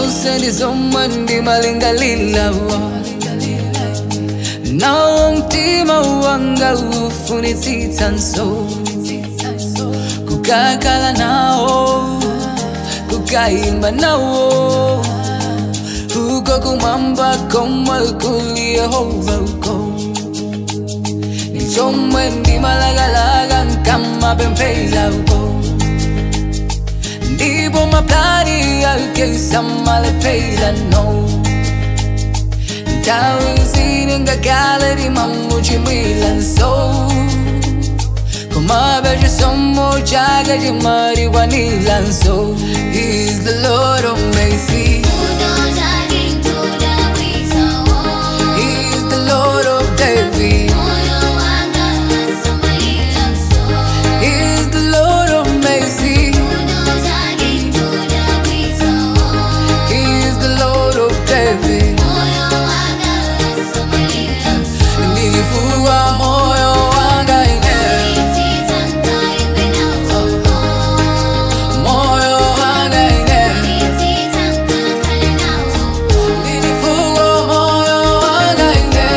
zonse ndizomwe ndimalingalirawa nawo mtima wanga ufunitsitsa nso kukakhala nawo kukayimba nawo uko kumwamba komwe kuli yehova uko nichomwe ndimalagalaga nkamapemphera uko ndipo maplani yake samalephera no nthawi zine ngakale limamuchimwira nso komabe chisomo chake chimalikwanira nso He's the Lord of mercy He's the Lord of David He's the Lord of mercy He's the Lord of David Nilifua moyo wanga ine moyo wanga ine Nilifua moyo wanga ine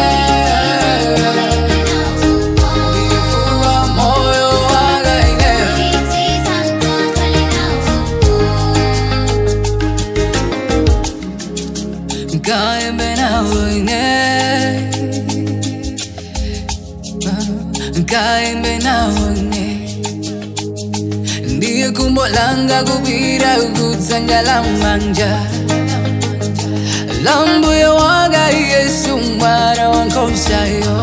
Nilifua moyo wanga ine Nkaembe nawe ine Nkaembe nawe ine Ndiye kumbo langa kupira kudzanja la manja Lambuye wanga Yesu mwana wankhosayo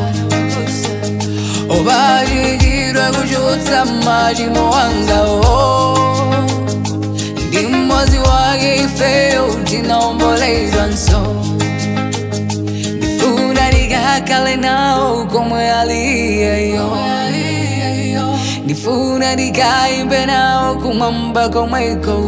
Obadikirwa kuchotsa machimo wanga oh. Ndi mmozi wake ifeyo tinaomboledwa nso Ndifuna ndikakale nawo komwe aliyeyo Ndifuna ndikayimbe nawo kumwamba komweko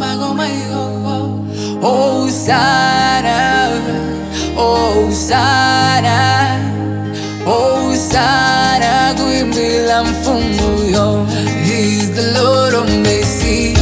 Oh sana, oh sana, oh sana kuimbila mfumu yo He's the Lord of mercy